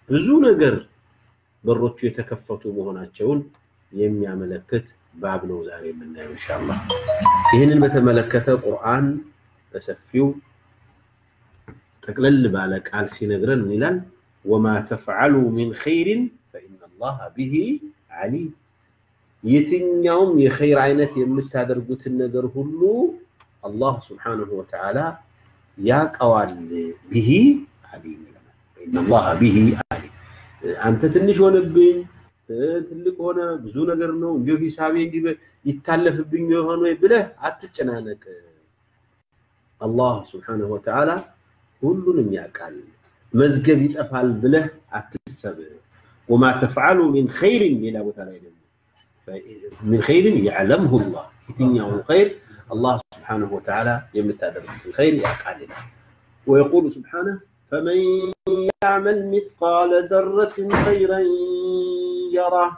ብዙ ነገር በሮቹ የተከፈቱ መሆናቸውን የሚያመለክት ባብ ነው ዛሬ የምናየው ኢንሻአላህ። ይህንን በተመለከተ ቁርአን በሰፊው ጠቅለል ባለ ቃል ሲነግረን ምን ይላል? ወማ ተፍዓሉ ሚን ኸይሪን ፈኢነላሃ ቢሂ ዓሊም። የትኛውም የኸይር አይነት የምታደርጉትን ነገር ሁሉ አላህ ስብሓነሁ ወተዓላ ያቀዋል። ቢሂ ዓሊም ይለናል። ፈኢነላሃ ቢሂ ዓሊም። አንተ ትንሽ ሆነብኝ ትልቅ ሆነ ብዙ ነገር ነው እንዲሁ ሂሳቤ እንዲህ ይታለፍብኝ የሆነ ብለህ አትጨናነቅ። አላህ ስብሓነሁ ወተዓላ ሁሉንም ያውቃል። መዝገብ ይጠፋል ብለህ አትሰብ። ወማ ተፍዓሉ ሚን ኸይሪን ሌላ ቦታ ላይ ደግሞ ሚን ኸይሪን ያዕለምሁ ላህ የትኛውን ኸይር አላህ ስብሓነሁ ወተዓላ የምታደርጉትን ኸይር ያውቃል ይላል። ወየቁሉ ስብሓነሁ ፈመን ያዕመል ሚስቃለ ዘረትን ኸይረን የራህ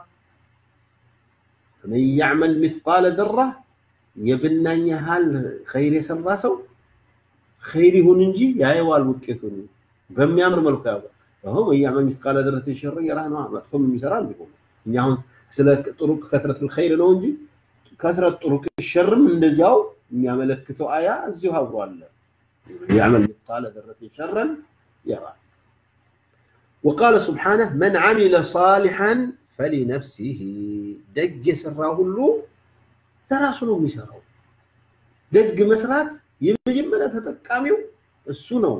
ፈመን ያዕመል ሚስቃለ ዘራ የብናኝ ያህል ኸይር የሰራ ሰው ኸይር ይሁን እንጂ ያየዋል ውጤቱን በሚያምር መልኩ ያውቃል። አሁን ወያዕመል ሚስቃለ ዘረትን ሸረን የራህ ነው። መጥፎም የሚሰራ እንዲሁ እኛ አሁን ስለ ጥሩቅ ከትረት ኸይር ነው እንጂ ከትረት ጥሩቅ ሸርም እንደዚያው የሚያመለክተው አያ እዚሁ አብሮ አለ። ያዕመል ሚስቃለ ዘረትን ሸረን የራህ ወቃለ ሱብሓነህ መን ዓሚለ ሳሊሐን ፈሊነፍሲሂ ደግ የሰራ ሁሉ ለራሱ ነው የሚሰራው። ደግ መስራት የመጀመሪያ ተጠቃሚው እሱ ነው።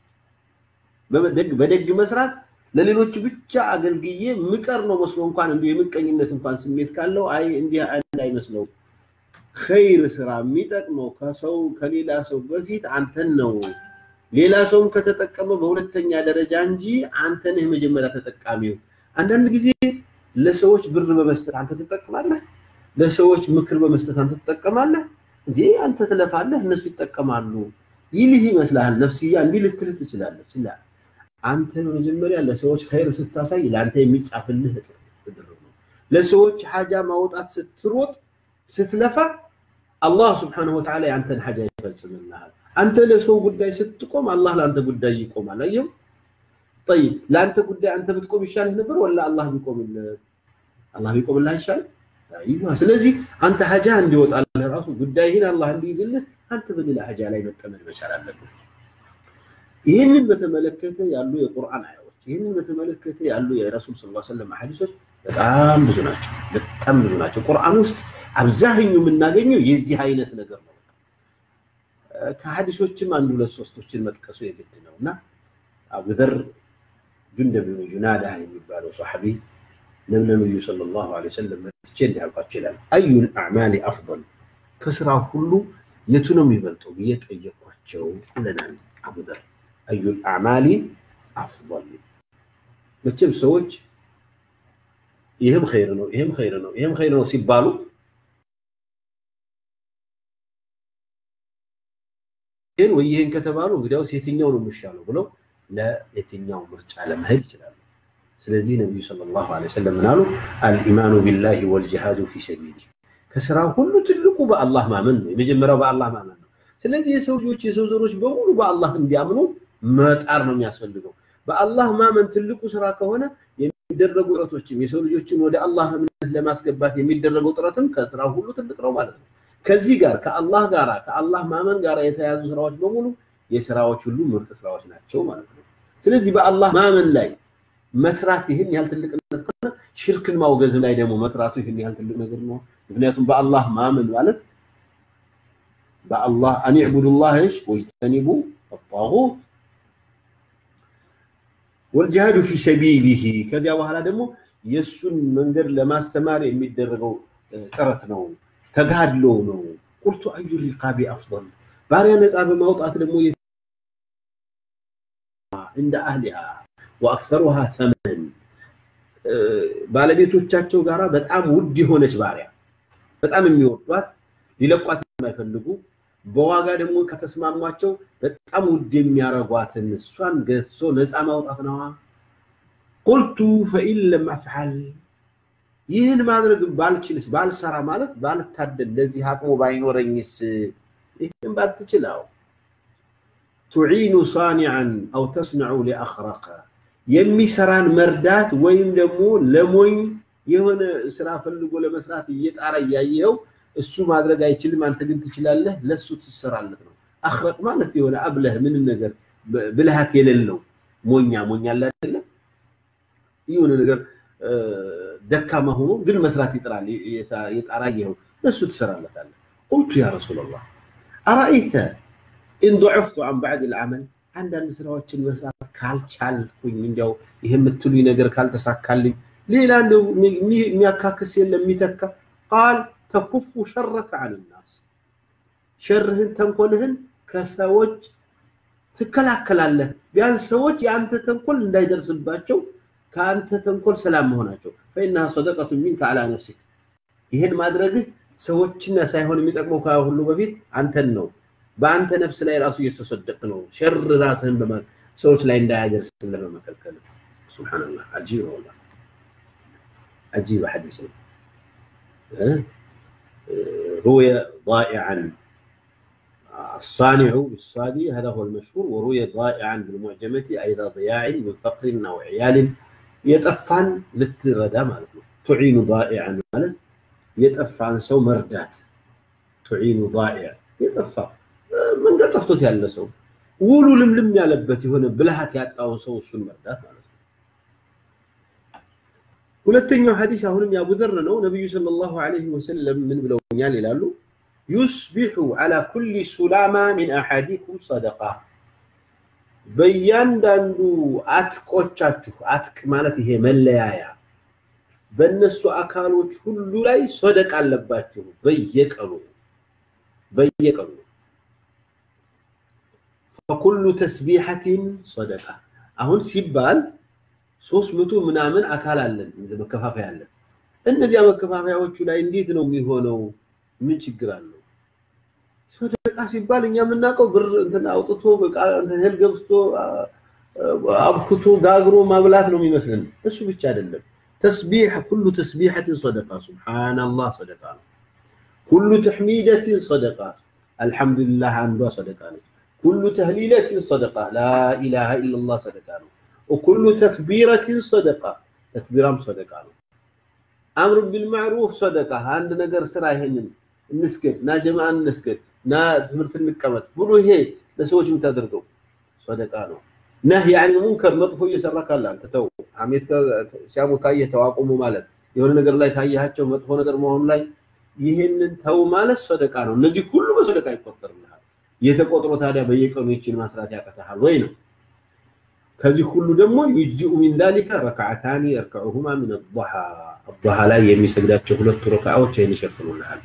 በደግ መስራት ለሌሎች ብቻ አገልግዬ ምቀር ነው መስሎ እንኳን እንዲሁ የምቀኝነት እንኳን ስሜት ካለው አይ እንዲህ አይመስለው። ኸይር ስራ የሚጠቅመው ከሰው ከሌላ ሰው በፊት አንተን ነው። ሌላ ሰውም ከተጠቀመ በሁለተኛ ደረጃ እንጂ አንተ ነህ የመጀመሪያ ተጠቃሚው። አንዳንድ ጊዜ ለሰዎች ብር በመስጠት አንተ ትጠቀማለህ። ለሰዎች ምክር በመስጠት አንተ ትጠቀማለህ። እንዴ አንተ ትለፋለህ፣ እነሱ ይጠቀማሉ ይልህ ይመስልሃል። ነፍስያ እንዲህ ልትልህ ትችላለች። ላ አንተ በመጀመሪያ ለሰዎች ኸይር ስታሳይ ለአንተ የሚጻፍልህ እጥፍ ነው። ለሰዎች ሓጃ ማውጣት ስትሮጥ ስትለፋ አላህ ስብሓነሁ ወተዓላ የአንተን ሓጃ ይፈጽምልሃል። አንተ ለሰው ጉዳይ ስትቆም አላህ ለአንተ ጉዳይ ይቆማል። አየው ጠይብ፣ ለአንተ ጉዳይ አንተ ብትቆም ይሻልህ ነበር ወላ አላህ ቢቆምልህ? አላህ ቢቆምልህ አይሻልም? ስለዚህ አንተ ሀጃ እንዲወጣልህ ራሱ ጉዳይህን አላህ እንዲይዝልህ አንተ በሌላ ሀጃ ላይ መጠመድ መቻል አለብህ። ይህንን በተመለከተ ያሉ የቁርአን አያዎች፣ ይህንን በተመለከተ ያሉ የረሱል ስ ሰለም ሐዲሶች በጣም ብዙ ናቸው። በጣም ብዙ ናቸው። ቁርአን ውስጥ አብዛኛው የምናገኘው የዚህ አይነት ነገር ነው። ከሐዲሶችም አንድ ሁለት ሶስቶችን መጥቀሱ የግድ ነው እና አቡዘር ጁንደብ ብን ጁናዳ የሚባለው ሰሐቢ ለነብዩ ሰለላሁ ዐለይሂ ወሰለም መጥቼ እንዲህ አልኳቸው ይላል። አዩል አዕማሊ አፍضል ከስራ ሁሉ የቱ ነው የሚበልጠው ብዬ ጠየኳቸው ይለናል አቡዘር። አዩል አዕማሊ አፍضል መቼም ሰዎች ይህም ኸይር ነው ይህም ኸይር ነው ይህም ኸይር ነው ሲባሉ ይህን ወይ ይህን ከተባሉ እንግዲያውስ የትኛው ነው የሚሻለው ብለው ለየትኛው ምርጫ ለመሄድ ይችላሉ። ስለዚህ ነቢዩ ሰለላሁ ዐለይሂ ወሰለም ምን አሉ? አልኢማኑ ቢላሂ ወልጅሃዱ ፊ ሰቢሊ ከስራ ሁሉ ትልቁ በአላህ ማመን ነው። የመጀመሪያው በአላህ ማመን ነው። ስለዚህ የሰው ልጆች የሰው ዘሮች በሙሉ በአላህ እንዲያምኑ መጣር ነው የሚያስፈልገው። በአላህ ማመን ትልቁ ስራ ከሆነ የሚደረጉ ጥረቶችም የሰው ልጆችን ወደ አላህ እምነት ለማስገባት የሚደረገው ጥረትም ከስራ ሁሉ ትልቅ ነው ማለት ነው። ከዚህ ጋር ከአላህ ጋር ከአላህ ማመን ጋር የተያዙ ስራዎች በሙሉ የስራዎች ሁሉ ምርጥ ስራዎች ናቸው ማለት ነው። ስለዚህ በአላህ ማመን ላይ መስራት ይህን ያህል ትልቅነት ከሆነ ሽርክን ማውገዝ ላይ ደግሞ መስራቱ ይህን ያህል ትልቅ ነገር ነው። ምክንያቱም በአላህ ማመን ማለት በአላህ አን ዕቡዱላህ ሽ ወጅተኒቡ አጣጉት ወልጅሃዱ ፊ ሰቢሊሂ ከዚያ በኋላ ደግሞ የእሱን መንገድ ለማስተማር የሚደረገው ጥረት ነው፣ ተጋድሎ ነው። ቁልቱ አዩ ሪቃቢ አፍضል ባሪያ ነፃ በማውጣት ደግሞ እንደ አህሊሃ ወአክሰሩሃ ሰመን ባለቤቶቻቸው ጋራ በጣም ውድ የሆነች ባሪያ በጣም የሚወዷት ሊለቋት የማይፈልጉ በዋጋ ደግሞ ከተስማሟቸው በጣም ውድ የሚያረጓትን እሷን ገዝቶ ነፃ ማውጣት ነዋ። ቁልቱ ፈኢን ለም አፍዓል ይህን ማድረግ ባልችልስ ባልሰራ ማለት ባልታደል ለዚህ አቅሙ ባይኖረኝስ ይህን ባትችላው ቱዒኑ ሳኒዓን አው ተስነዑ ሊአኽረቀ የሚሰራን መርዳት ወይም ደግሞ ለሞኝ የሆነ ስራ ፈልጎ ለመስራት እየጣረ እያየኸው እሱ ማድረግ አይችልም፣ አንተ ግን ትችላለህ፣ ለሱ ትሰራለት ነው። አኽረቅ ማለት የሆነ አብለህ ምንም ነገር ብልሃት የሌለው ሞኛ ሞኛ አለ አይደለ? የሆነ ነገር ደካማ ሆኖ ግን መስራት ይጥራል፣ የጣራ አየኸው፣ ለሱ ትሰራለታለህ። ቁልቱ ያ ረሱላላህ አራአይተ ኢን ضعፍቱ አን ባዕድ ልዓመል አንዳንድ ስራዎችን መስራት ካልቻልኩኝ እንዲያው ይህ የምትሉኝ ነገር ካልተሳካልኝ ሌላ እንደው የሚያካክስ የለም የሚተካ ቃል ተኩፉ ሸረከ አን ናስ ሸርህን ተንኮልህን ከሰዎች ትከላከላለህ። ቢያንስ ሰዎች የአንተ ተንኮል እንዳይደርስባቸው ከአንተ ተንኮል ሰላም መሆናቸው ፈኢነሃ ሰደቀቱ ሚንከ አላ ነፍሲክ ይህን ማድረግህ ሰዎችን ሳይሆን የሚጠቅመው ከሁሉ በፊት አንተን ነው። በአንተ ነፍስ ላይ ራሱ እየተሰደቅ ነው። ሸር ራስህን ሰዎች ላይ እንዳያደርስልህ በመከልከል ሱብሓነላህ። አጂብ ነው ወላሂ عجيب حديث روي ضائعا الصانع بالصادي هذا هو المشهور وروي ضائعا بالمعجمة أيضا ضياع من فقر أو عيال يتفعن للتردى مالته تعين ضائعا مالت يتفعن سو مردات تعين ضائع يتفع من قد تفتت يا سو ولو لملم ያለበት የሆነ ብልሃት ያጣውን ሰው እሱን መርዳት ማለት ነው። ሁለተኛው ሐዲስ አሁንም ያቡዘር ነው። ነቢዩ ሰለላሁ ዐለይሂ ወሰለም ምን ብለውኛል ይላሉ? ዩስቢሑ ዐላ ኩሊ ሱላማ ሚን አሐዲኩም ሰደቃ፣ በእያንዳንዱ አትቆቻችሁ፣ አትቅ ማለት ይሄ መለያያ፣ በእነሱ አካሎች ሁሉ ላይ ሰደቃ አለባችሁ በየቀኑ በየቀኑ ፈኩሉ ተስቢሐቲን ሰደቃ አሁን ሲባል ሶስት መቶ ምናምን አካል አለን መከፋፈያ አለን። እነዚያ መከፋፈያዎቹ ላይ እንዴት ነው የሚሆነው? ምን ችግር አለው? ሰደቃ ሲባል እኛ የምናውቀው ብር እንትን አውጥቶ እህል ገብቶ አብክቶ ጋግሮ ማብላት ነው የሚመስልን። እሱ ብቻ አይደለም። ተስቢሕ ኩሉ ተስቢሐትን ሰደቃ፣ ሱብሓነላህ ሰደቃ ነው። ኩሉ ተሕሚደትን ሰደቃ፣ አልሐምዱሊላህ አንዷ ሰደቃ ነች። ኩሉ ተህሊለትን ሰደቃ፣ ላኢላሃ ኢለላህ ሰደቃ ነው። وكل تكبيرة صدقة تكبيرام صدقة أمر بالمعروف صدقة عند نجر سرا هنن نسكت نا جماعة نسكت نا تمرت النكمت بلو هي لسوج متدرقوا صدقة ነው ነህይ عن المنكر መጥፎ እየሰራ ካለ አንተ ተው ሐሜት ሲያሙ ካየህ ተው አቁሙ ማለት የሆነ ነገር ላይ ካየሃቸው መጥፎ ነገር መሆኑ ላይ ይህንን ተው ማለት ሰደቃ ነው እነዚህ ሁሉ በሰደቃ ይቆጠርልሃል የተቆጥሮ ታዲያ በየቀኑ ይችን ማስራት ያቀተሃል ወይ ነው ከዚህ ሁሉ ደግሞ ዩጅኡ ሚን ዛሊከ ረክዓታኒ የርከዑሁማ ሚን አضሓ አضሓ ላይ የሚሰግዳቸው ሁለቱ ረክዓዎች ይህን ይሸፍኑልሃል።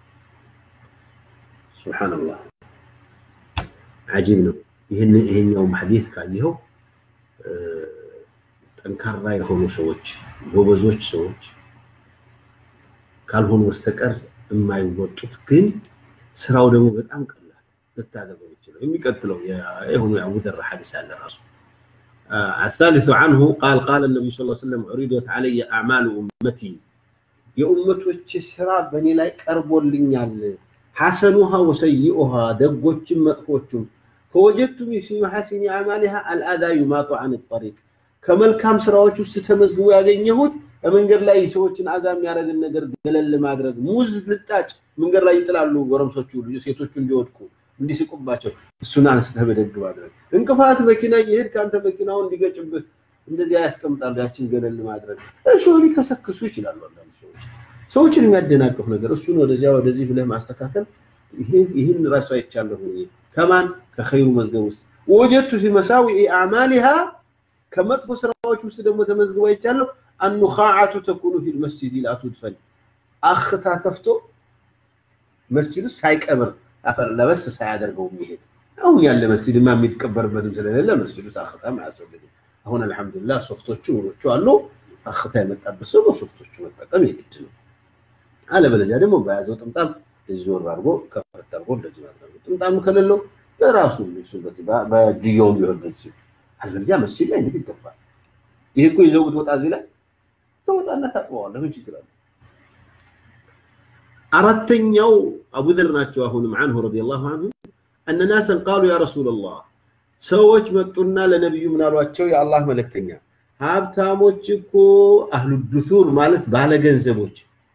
ሱብሓነላህ አጂብ ነው። ይህን ይሄኛውም ሐዲስ ካየኸው ጠንካራ የሆኑ ሰዎች ጎበዞች ሰዎች ካልሆኑ በስተቀር የማይወጡት ግን ስራው ደግሞ በጣም ቀላል ልታደርገው ይችላል። የሚቀጥለው የሆኑ የአቡዘር ሐዲስ አለ ራሱ الثالث عنه قال قال النبي صلى الله عليه وسلم عرضت علي أعمال أمتي የኡመቶች ስራ በእኔ ላይ ቀርቦልኛል ሐሰኑሃ ወሰይኡሃ ደጎችም መጥፎቹም ፈወጀቱም ፊ መሐሲኒ አዕማሊሃ አልአዛ ዩማጡ አን ጠሪቅ ከመልካም ስራዎች ውስጥ ተመዝግቦ ያገኘሁት በመንገድ ላይ ሰዎችን አዛ የሚያደርግን ነገር ገለል ማድረግ ሙዝ ልጣጭ መንገድ ላይ ይጥላሉ ጎረምሶቹ ሴቶቹ እንዲወድቁ እንዲስቁባቸው እሱን አንስተህ በደግ ማድረግ እንቅፋት መኪና እየሄድ ከአንተ መኪናውን እንዲገጭብህ እንደዚያ ያስቀምጣሉ። ያችን ገለል ማድረግ እሾህ ሊከሰክሱ ይችላሉ። አንዳንድ ሰዎች ሰዎችን የሚያደናቅፍ ነገር እሱን ወደዚያ ወደዚህ ብለህ ማስተካከል ይህን ራሱ አይቻለሁ። ከማን ከኸይሩ መዝገብ ውስጥ ወጀቱ ፊ መሳዊኢ አዕማሊሃ ከመጥፎ ስራዎች ውስጥ ደግሞ ተመዝግቦ አይቻለሁ። አኑኻዓቱ ተኩኑ ፊል መስጂድ ላ ቱድፈን አኽታ ተፍቶ መስጂድ ውስጥ ሳይቀብር አፈር ለበስ ሳያደርገው የሚሄድ አሁን ያለ መስጂድማ የሚቀበርበትም ስለሌለ መስጂድ ውስጥ አኽታም አያስፈልግም። አሁን አልሐምዱሊላህ ሶፍቶቹ ውሎቹ አሉ። አኽታ የመጣበት ሰው በሶፍቶቹ መጠቀም የግድ ነው። አለበለዚያ ደግሞ በያዘው ጥምጣም እዚህ ዞር አድርጎ ከፈት አድርጎ እንደዚህ ማድረግ ጥምጣም ከሌለው በራሱ ሱበት በድየውም ቢሆን በዚህ አለበለዚያ መስጂድ ላይ እንዴት ይገፋል? ይሄ እኮ ይዘው ብትወጣ እዚህ ላይ ተወጣና ታጥበዋለህ። ምን ችግር አለ? አራተኛው አቡዘር ናቸው። አሁንም አንሁ ረዲየላሁ አንሁ እነ ናሰን ቃሉ ያ ረሱለላህ ሰዎች መጡና ለነቢዩ ምን አሏቸው? የአላህ መልእክተኛ ሀብታሞች እኮ አህሉ ዱቱር ማለት ባለ ገንዘቦች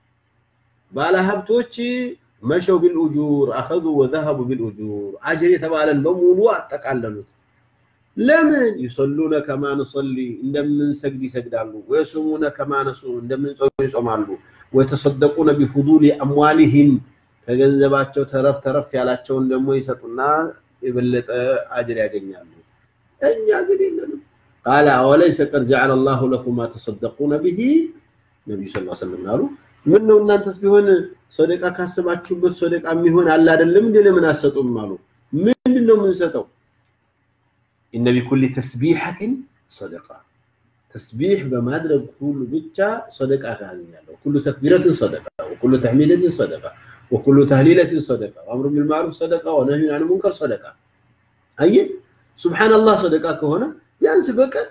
ባለ ሀብቶች መሸው ቢልኡጁር አኸዙ ወዘሀቡ ቢልኡጁር አጅር የተባለን በሙሉ አጠቃለሉት። ለምን ይሰሉነ ከማ ንሰሊ እንደምንሰግድ ይሰግዳሉ፣ ወየሱሙነ ከማ ነሱም እንደምንጾም ይጾማሉ፣ ወየተሰደቁነ ቢፉዱሊ አምዋሊሂም ከገንዘባቸው ተረፍ ተረፍ ያላቸውን ደግሞ ይሰጡና የበለጠ አጅር ያገኛሉ። እኛ ግን የለንም። ቃለ አወለይሰ ቀድ ጀዐለ ላሁ ለኩም ማ ተሰደቁነ ቢሂ ነቢዩ ስ ሰለም አሉ። ምን ነው እናንተስ ቢሆን ሰደቃ ካሰባችሁበት ሰደቃ የሚሆን አለ አይደለም እንዴ? ለምን አሰጡም አሉ። ምንድን ነው የምንሰጠው? ኢነ ቢኩሊ ተስቢሐትን ሰደቃ ተስቢሕ በማድረግ ሁሉ ብቻ ሰደቃ ታገኛለሁ። ኩሉ ተክቢረትን ሰደቃ ወኩሉ ተሕሚደትን ሰደቃ ወኩሉ ተህሊለትን ሰደቃ ወአምሩ ቢልማዕሩፍ ሰደቃ ወነህዩን አን ሙንከር ሰደቃ። አየህ ሱብሓነላህ ሰደቃ ከሆነ ቢያንስ በቀን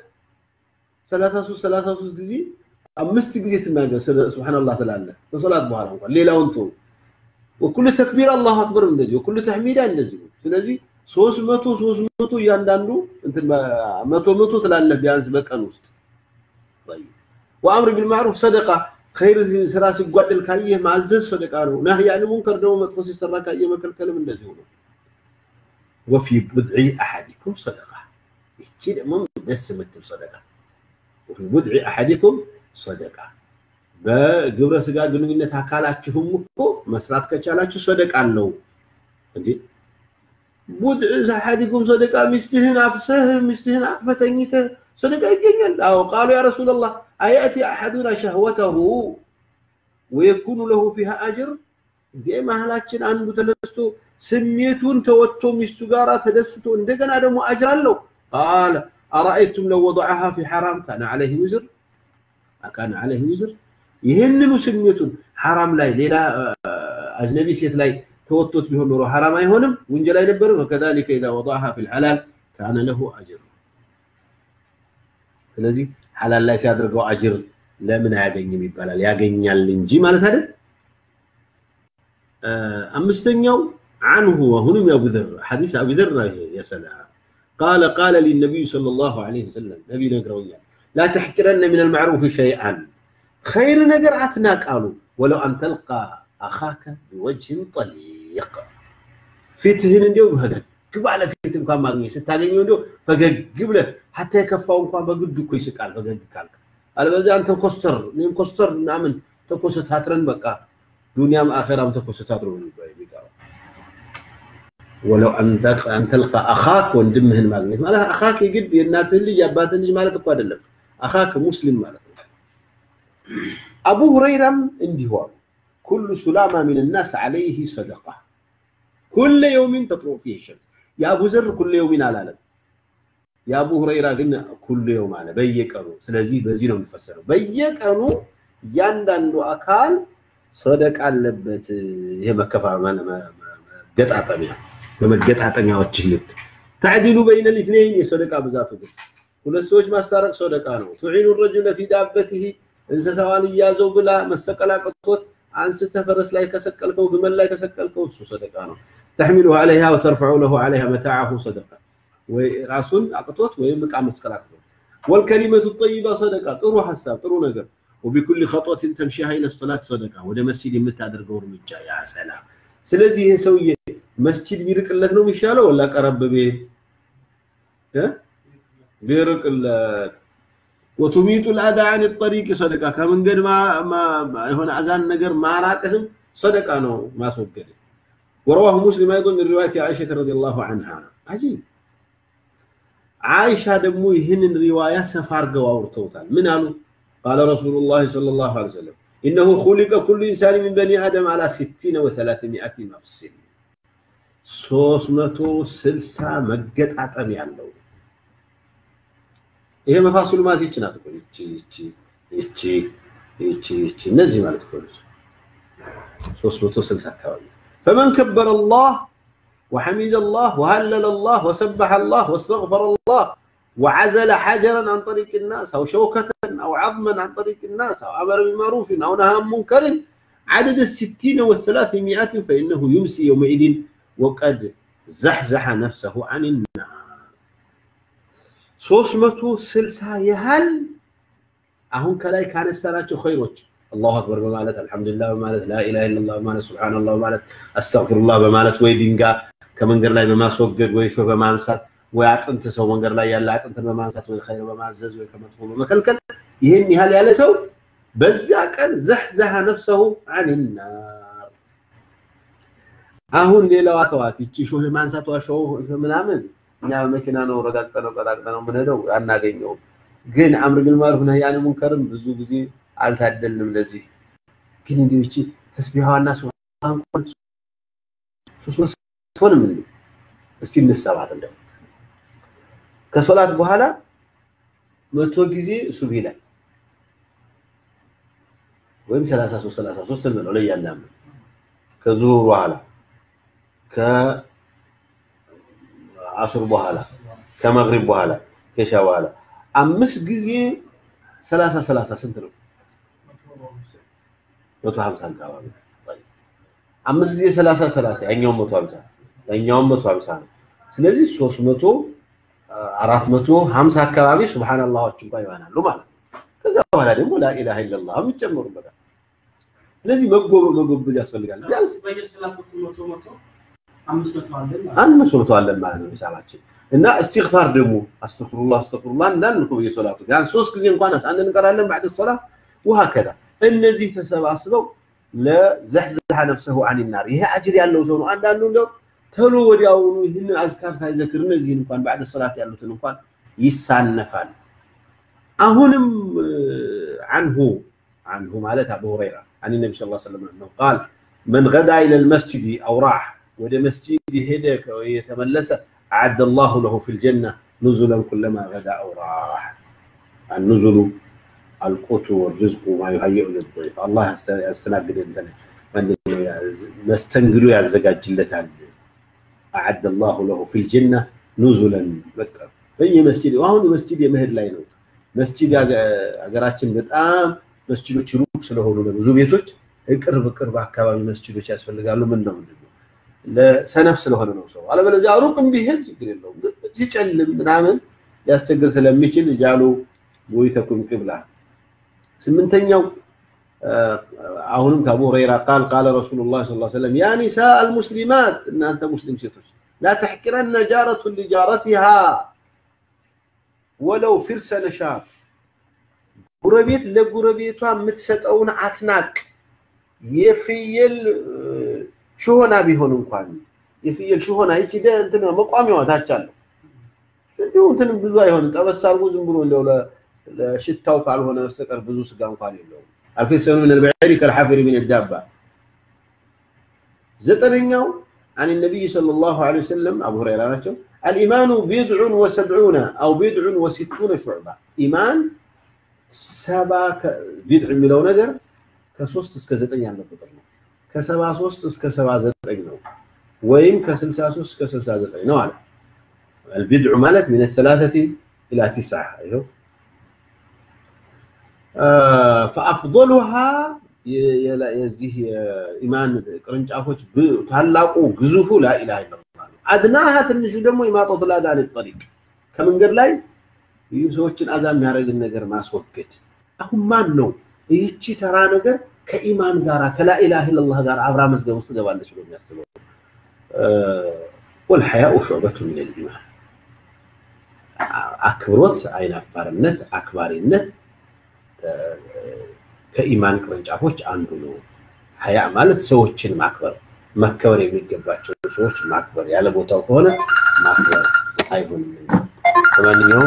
33 33 ጊዜ አምስት ጊዜ ትናገር ሱብሓነላህ ትላለህ ከሶላት በኋላ እንኳን ሌላውን ተው። ወኩሉ ተክቢር አላሁ አክበር እንደዚህ ወኩሉ ተሕሚዳ እንደዚህ። ስለዚህ ሶስት መቶ ሶስት መቶ እያንዳንዱ እንትን መቶ መቶ ትላለህ ቢያንስ በቀን ውስጥ ወአምር ቢልማዕሩፍ ሰደቃ ኸይር ስራ ሲጓደል ካየህ ማዘዝ ሰደቃ ነው። ናህይ አን ሙንከር ደግሞ መጥፎ ሲሰራ ካየህ መከልከልም እንደዚሁ ነው። ወፊ ቡድዒ አሐዲኩም ሰደቃ ይቺ ደግሞ ደስ የምትል ሰደቃ ወፊ ቡድዒ አሐዲኩም ሰደቃ በግብረ ስጋ ግንኙነት አካላችሁም እኮ መስራት ከቻላችሁ ሰደቃ አለው እንጂ ቡድዕ አሐዲኩም ሰደቃ ሚስትህን አፍሰህ ሚስትህን አቅፈህ ተኝተህ ሰደቃ ይገኛል። አዎ ቃሉ ያ ረሱላላህ አያእቲ አሐዱና ሸህወተሁ ወየኩኑ ለሁ ፊሃ አጅር እንዴ መሀላችን አንዱ ተነስቶ ስሜቱን ተወጥቶ ሚስቱ ጋር ተደስቶ እንደገና ደግሞ አጅር አለው። ቃለ አራአይቱም ለው ወضዐሃ ፊ ሐራም ካነ ዐለይሂ ውዝር ካነ ዐለይሂ ውዝር ይህንኑ ስሜቱን ሐራም ላይ ሌላ አጅነቢ ሴት ላይ ተወጥቶት ቢሆን ኖሮ ሐራም አይሆንም፣ ውንጀል አይነበርም። ወከዛሊከ ኢዛ ወضዐሃ ፊል ሐላል ካነ ለሁ አጅር። ስለዚህ ሐላል ላይ ሲያደርገው አጅር ለምን አያገኝም ይባላል? ያገኛል እንጂ ማለት አይደል? አምስተኛው عنه وهنم يا ابو ذر حديث ابي ذر يا سلام قال قال لي النبي صلى الله عليه وسلم نبي نقرويا لا تحقرن من المعروف شيئا خير نقر عتناك قالوا ولو ان تلقى اخاك بوجه طليق ፊትህን እንዲው ፈገግ ባለ ፊት እንኳን ማግኘት ስታገኘው እንዲው ፈገግ ብለህ ሀታ የከፋው እንኳን በግድ እኮ ይስቃል ፈገግ ካልክ። አለበለዚያ አንተ ኮስተር እኔም ኮስተር ምናምን ተኮሰታትረን በቃ ዱንያም አኸራም ተኮሰታትሮ ነው የሚቀረው። ወለው አን ተልቃ አኻክ ወንድምህን ማግኘት ማለት አኻክ የግድ የእናትህን ልጅ የአባትህን ልጅ ማለት እኮ አይደለም። አኻክ ሙስሊም ማለት ነው። አቡ ሁረይራም እንዲሁ አሉ፣ ኩሉ ሱላማ ሚን ናስ ዐለይህ ሰደቃ ኩለ የውሚን ተጥሎ ፊህ ሸምስ። የአቡ ዘር ኩለ የውሚን አላለም። የአቡ ሁረይራ ግን ኩሉ የውም አለ፣ በየቀኑ። ስለዚህ በዚህ ነው የሚፈሰረው። በየቀኑ እያንዳንዱ አካል ሰደቃ አለበት። ይሄ መከፋ መገጣጠሚያ በመገጣጠሚያዎች ልክ ተዕዲሉ በይነ ልትነይን የሰደቃ ብዛቱ ግን ሁለት ሰዎች ማስታረቅ ሰደቃ ነው። ቱዒኑ ረጁለ ፊ ዳበቲሂ እንስሳዋን እያዘው ብላ መሰቀል አቅቶት አንስተ ፈረስ ላይ ከሰቀልከው ግመል ላይ ከሰቀልከው እሱ ሰደቃ ነው። ተሕሚሉ ዓለይሃ ወተርፈዑ ለሁ ዓለይሃ መታዓሁ ሰደቃ ወይ ራሱን አቅቶት ወይም ዕቃ መስቀል አቅቶት ወልከሊመቱ ጠይባ ሰደቃ ጥሩ ሀሳብ ጥሩ ነገር ወቢኩል ኸጦትን ተምሺሃ ኢለ ሰላት ሰደቃ ወደ መስጂድ የምታደርገው እርምጃ ያ ሰላም። ስለዚህ ይሄ ሰውዬ መስጂድ ቢርቅለት ነው የሚሻለው ወላ ቀረብ ቤት ቢርቅለት ወቱሚጡ ልአዳ አን ጠሪቅ ሰደቃ ከመንገድ የሆነ አዛን ነገር ማራቅህም ሰደቃ ነው ማስወገድ። ወረዋሁ ሙስሊም አይض ምን ሪዋየት ዓኢሸተ ረዲየላሁ ዐንሃ አጂብ አይሻ ደግሞ ይህንን ሪዋያ ሰፋ አድርገው አውርተውታል። ምን አሉ? ቃለ ረሱሉላህ ሰለላሁ ዐለይሂ ወሰለም ኢነሁ ኹሊቀ ኩሉ ኢንሳን ሚን በኒ አደም አላ ሲቲነ ወሰላሰሚአቲ መፍሲል ሶስት መቶ ስልሳ መገጣጠም ያለው ይሄ መፋስሉ ማለት ይቺ ናት እኮ ይቺ ይቺ ይቺ ይቺ ይቺ እነዚህ ማለት እኮ ነች። ሶስት መቶ ስልሳ አካባቢ ፈመን ከበረ አላህ وحمد الله وهلل الله وسبح الله واستغفر الله وعزل حجرا عن طريق الناس او شوكة او عظما عن طريق الناس او امر بمعروف او نهى عن منكر عدد الستين والثلاثمائة فانه يمسي يومئذ وقد زحزح نفسه عن النار ሶስት መቶ ስልሳ ያህል አሁን ከላይ ካነሳናቸው ኸይሮች አላሁ አክበር በማለት አልሐምዱሊላህ በማለት ላኢላሃ ኢለላህ በማለት ሱብሃነላህ በማለት አስተግፊሩላህ በማለት ወይ ድንጋይ ከመንገድ ላይ በማስወገድ ወይ ሾህ በማንሳት ወይ አጥንት ሰው መንገድ ላይ ያለ አጥንትን በማንሳት ወይ ኸይር በማዘዝ ወይ ከመጥፎ በመከልከል ይህን ያህል ያለ ሰው በዚያ ቀን ዘሕዘሐ ነፍሰሁ አኒናር። አሁን ሌላዋ ተዋት፣ ይቺ ሾህ ማንሳቷ ሾህ ምናምን እኛ በመኪና ነው ረጋግጠነው ቀጣቅጠነው የምንሄደው አናገኘውም። ግን አምር ቢል ማዕሩፍ ነህይ ዐኒል ሙንከርም ብዙ ጊዜ አልታደልንም ለዚህ። ግን እንዲሁ ይቺ ተስቢሃዋና ሱብሃን ሶስት መቶንም እስቲ እንሰባት እንደው ከሶላት በኋላ መቶ ጊዜ ሱብሂ ላይ ወይም 33 33 እንለው ለእያንዳንዱ ከዙሁር በኋላ ከአሱር በኋላ ከመግሪብ በኋላ ከሻ በኋላ አምስት ጊዜ 30 30 ስንት ነው? 150 አካባቢ አምስት ጊዜ 30 30 ያኛውም 150 ያኛውም 150 ነው። ስለዚህ 300 450 አካባቢ ሱብሃንአላህዎች እንኳን ይሆናሉ ማለት ነው። ከዛ በኋላ ደግሞ ላኢላሃ ኢለላህ ይጨመሩበታል። ስለዚህ መጎበ መጎበዝ ያስፈልጋል። ቢያንስ አምስት መቶ አለን ማለት ነው ሂሳባችን እና እስትግፋር ደግሞ አስተግፍሩላህ አስተግፍሩላህ እንዳልን እኮ በየሶላቱ ቢያንስ ሶስት ጊዜ እንኳን አንድ እንቀራለን ባዕድ ሶላ ወሀከዛ እነዚህ ተሰባስበው ለዘሕዘሐ ነፍሰሁ አን ናር ይሄ አጅር ያለው ሰው ነው። አንዳንዱ እንደው ተሎ ወዲያውኑ ይህንን አዝካር ሳይዘክር እነዚህን እንኳን ባዕድ ሶላት ያሉትን እንኳን ይሳነፋል። አሁንም አንሁ አንሁ ማለት አቡ ሁረይራ አን ነቢ ስ ሰለም ነው ቃል መን ገዳ ኢለ ልመስጅድ አው ራሕ ወደ መስጂድ ሄደ የተመለሰ አዓደ ላሁ ለሁ ፊ ልጀና ኑዙለን ኩለማ ገዳ አው ራሕ النزل القوت والرزق ما يهيئ للضيف الله ያስተናግደን መስተንግዶ ያዘጋጅለታል አዓደ ላሁ ለሁ ፊ ልጀና ኑዙለን በቃ በየመስጂድ አሁን መስጂድ የመሄድ ላይ ነው መስጂድ ሀገራችን በጣም መስጂዶች ሩቅ ስለሆኑ ለብዙ ቤቶች ቅርብ ቅርብ አካባቢ መስጂዶች ያስፈልጋሉ። ምን ነው ምንድን ነው ለሰነፍ ስለሆነ ነው ሰው። አለበለዚያ ሩቅም ቢሄድ ችግር የለውም። ሲጨልም ምናምን ሊያስቸግር ስለሚችል ጃሉ ቡይተኩም ቅብላ። ስምንተኛው አሁንም ከአቡ ሁረይራ ቃል ቃለ ረሱሉላህ ሰለላሁ ዐለይሂ ወሰለም ያ ኒሳ አልሙስሊማት እናንተ ሙስሊም ሴቶች ላ ተሕቂረነ ጃረቱን ሊጃረቲሃ ወለው ፊርሰ ነሻት ጉረቤት ለጉረቤቷ የምትሰጠውን አትናቅ። የፍየል ሽሆና ቢሆን እንኳን የፍየል ሽሆና ይቺ እንትን መቋሚያዋ ታች አለው እንዲሁ እንትን ብዙ አይሆንም። ጠበስ አድርጎ ዝም ብሎ እንደው ለሽታው ካልሆነ በስተቀር ብዙ ስጋ እንኳን የለውም። አልፌሰኑ ምን ልበዕሪ ከልሓፊሪ ምን ዳባ። ዘጠነኛው عن النبي صلى الله عليه وسلم أبو هريرة ናቸው الإيمان بضع وسبعون أو بضع وستون شعبة إيمان ሰባ ቢድዕ የሚለው ነገር ከሶስት እስከ ዘጠኝ ያለ ቁጥር ነው። ከሰባ ሶስት እስከ ሰባ ዘጠኝ ነው ወይም ከስልሳ ሶስት እስከ ስልሳ ዘጠኝ ነው አለ። البدع ማለት من الثلاثة إلى تسعة ይኸው فأفضلها የዚህ የኢማን ቅርንጫፎች ታላቁ ግዙፉ ላኢላሃ ኢለላህ ነው። አድናሃ ትንሹ ደግሞ ኢማጠቱ ልአዛ አን ጠሪቅ ከመንገድ ላይ ይህ ሰዎችን አዛ የሚያደርግን ነገር ማስወገድ። አሁን ማን ነው ይህቺ ተራ ነገር ከኢማን ጋር ከላኢላሃ ኢለላህ ጋር አብራ መዝገብ ውስጥ ትገባለች ብሎ የሚያስበው? ወልሐያኡ ሹዕበቱ ሚነል ኢማን አክብሮት፣ አይናፋርነት፣ አክባሪነት ከኢማን ቅርንጫፎች አንዱ ነው። ሀያ ማለት ሰዎችን ማክበር፣ መከበር የሚገባቸው ሰዎች ማክበር፣ ያለ ቦታው ከሆነ ማክበር አይሆንም። ለማንኛውም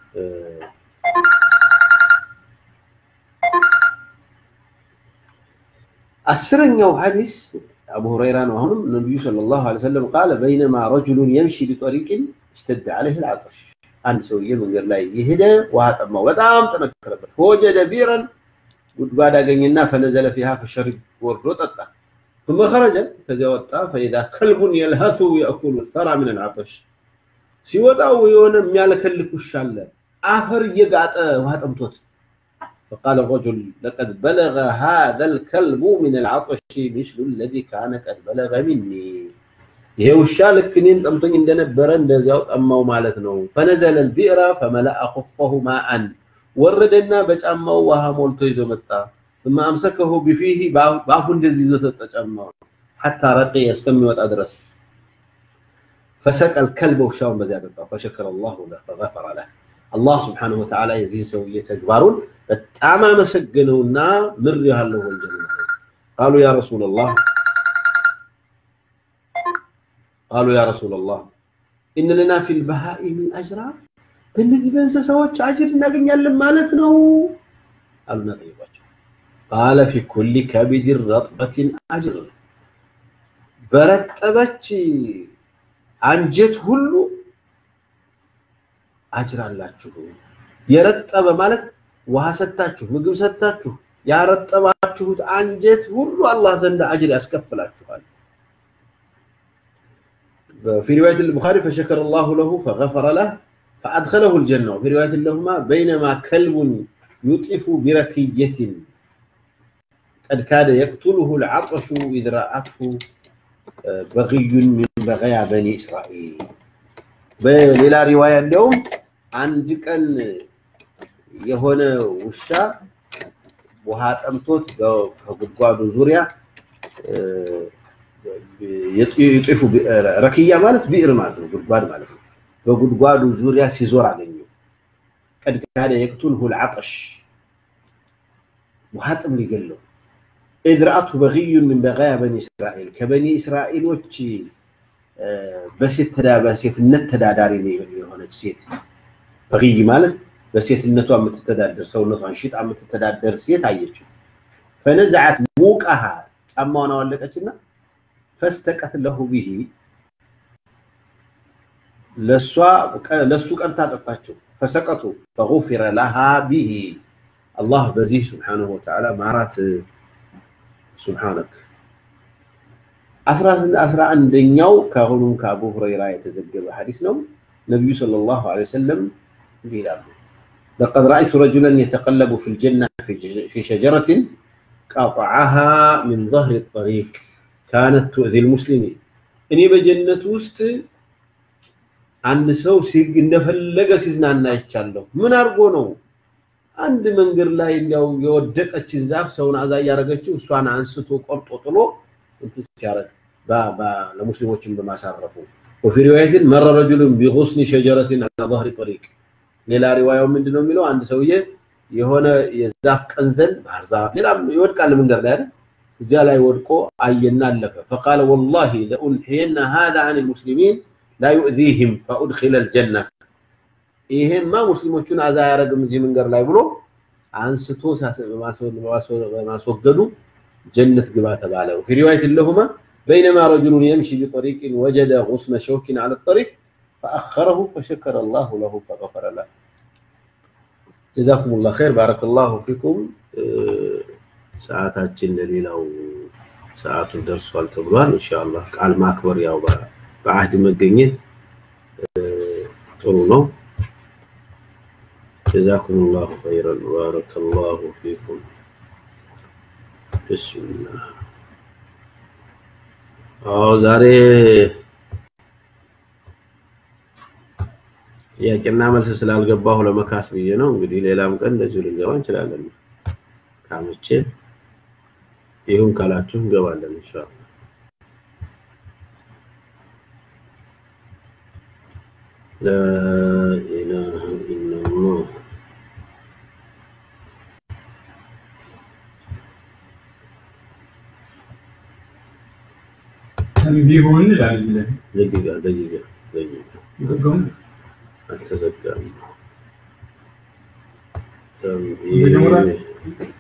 አስረኛው ሐዲስ አቡ ሁረይራ ነው። አሁንም ነቢዩ ሰለላሁ ዐለይሂ ወሰለም ቃለ በይነማ ረጁሉን የምሺ ቢጠሪቅን እሽተደ ዐለይሂ ልዓጠሽ አንድ ሰውዬ መንገድ ላይ የሄደ ውሃ ጠማው፣ በጣም ጠነከረበት። ፈወጀደ ቢረን ጉድጓድ አገኘና ፈነዘለ ፊሃ ፈሸሪብ ወርዶ ጠጣ። ثم خرج ከዚያ ወጣ فإذا كلب يلهث يأكل الثرى من العطش ሲወጣው የሆነ የሚያለከልክ ውሻ አለ አፈር እየጋጠ ውሃ ጠምቶት فقال الرجل لقد بلغ هذا الكلب من العطش مثل الذي كان قد بلغ مني ይሄ ውሻ ልክ እኔን ጠምቶኝ እንደነበረ እንደዚያው ጠማው ማለት ነው ፈነዘለ البئر فملأ خفه ماء ወረደና በጫማው ውሃ ሞልቶ ይዞ መጣ ثم امسكه بفيه በአፉ እንደዚህ ይዞ ሰጠ ጫማው حتى رقي እስከሚወጣ ድረስ فسقى الكلب ውሻውን በዚያ ጠጣው فشكر الله له فغفر له አላህ ስብሓነሁ ወተዓላ የዚህን ሰውዬ ተግባሩን በጣም አመሰገነውና ምር ያለው ወንጀል ነው ቃሉ ያ ረሱላላህ ቃሉ ያ ረሱላላህ ኢነ ለና ፊል በሃኢሚ አጅራ በእነዚህ በእንስሳዎች አጅር እናገኛለን ማለት ነው አሉና ጠየቋቸው ቃለ ፊ ኩሊ ከቢድን ረጥበትን አጅር በረጠበች አንጀት ሁሉ አጅር አላችሁ የረጠበ ማለት ውሃ ሰታችሁ ምግብ ሰታችሁ ያረጠባችሁት አንጀት ሁሉ አላህ ዘንድ አጅር ያስከፍላችኋል في رواية البخاري فشكر الله له فغفر له فأدخله الجنة وفي رواية لهما بينما كلب يطئف بركية قد كاد يقتله العطش إذ رأته بغي من بغيا بني إسرائيل በሌላ ሪዋያ እንዲያውም አንድ ቀን የሆነ ውሻ ውሃ ጠምቶት ከጉድጓዱ ዙሪያ የጤፉ ረክያ ማለት ብዕር ማለት ነው፣ ጉድጓድ ማለት ነው። በጉድጓዱ ዙሪያ ሲዞር አገኘው። ቀድ ካደ የቅቱልሁ ልዓጠሽ ውሃ ጥም ሊገለው ኢዝ ረአቱ በግዩን ምን በጋያ በኒ እስራኤል ከበኒ እስራኤሎች በሴትነት ተዳዳሪ የሆነች ሴት በግይ ማለት በሴትነቷ የምትተዳደር ሰውነቷን ሽጣ የምትተዳደር ሴት አየችው። ፈነዛዓት ሙቃሃ ጫማዋን አወለቀችና ፈስተቀት ለሁ ቢሂ ለሱ ቀርታ ጠጣችው። ፈሰቀቱ ፈጉፊረ ለሃ ቢሂ አላህ በዚህ ስብሓነሁ ወተዓላ ማራት ሱብሓነክ አስራ አንደኛው ከአሁኑም ከአቡ ሁረይራ የተዘገበ ሐዲስ ነው። ነቢዩ ሰለላሁ ዐለይሂ ወሰለም እንዲህ ይላሉ፣ ለቀድ ረአይቱ ረጁለን የተቀለቡ ፊል ጀና ፊ ሸጀረትን ቀጠዐሃ ሚን ظህሪ ጠሪቅ ካነት ቱእዚ ልሙስሊሚን። እኔ በጀነት ውስጥ አንድ ሰው እንደፈለገ ሲዝናና አይቻለሁ። ምን አድርጎ ነው? አንድ መንገድ ላይ እንዲያው የወደቀችን ዛፍ ሰውን አዛ እያደረገችው እሷን አንስቶ ቆርጦ ጥሎ እንትን ሲያደርግ ለሙስሊሞችን በማሳረፉ ወፊ ሪዋየትን መረ ረጁሉን ቢጉስኒ ሸጀረትን አላ ظهሪ ጠሪቅ ሌላ ሪዋያው ምንድን ነው የሚለው አንድ ሰውዬ የሆነ የዛፍ ቀንዘል ባህር ዛፍ ሌላም ይወድቃል መንገድ ላይ አይደል እዚያ ላይ ወድቆ አየና አለፈ ፈቃለ ወላሂ ለኡንሕየና ሃذا عن المسلمين لا يؤذيهم فأدخل الجنة ይሄማ ሙስሊሞቹን አዛ አያረግም እዚህ መንገድ ላይ ብሎ አንስቶ በማስወገዱ جنة قبات بعله وفي رواية لهما بينما رجل يمشي بطريق وجد غصن شوك على الطريق فأخره فشكر الله له فغفر له جزاكم الله خير بارك الله فيكم ሰዓታችን ለሌላው ሰዓቱ ደርሷል ተብሏል። ኢንሻአላህ ቃል ማክበር ያው በአህድ መገኘት ጥሩ ነው። جزاكم الله خيرا بارك الله فيكم ብስሚላህ አዎ ዛሬ ጥያቄና መልስ ስላልገባሁ ለመካስ ብዬ ነው። እንግዲህ ሌላም ቀን እንደዚሁ ልንገባ እንችላለን። ካመቼ ይሁን ካላችሁ እንገባለን ኢንሻአላህ። ላ ኢላሃ ኢላላህ ቢሆን ይላል እዚህ ላይ ደቂቃ ደቂቃ ደቂቃ ዘጋውን አልተዘጋም። መጀመሪያ ተንቢህ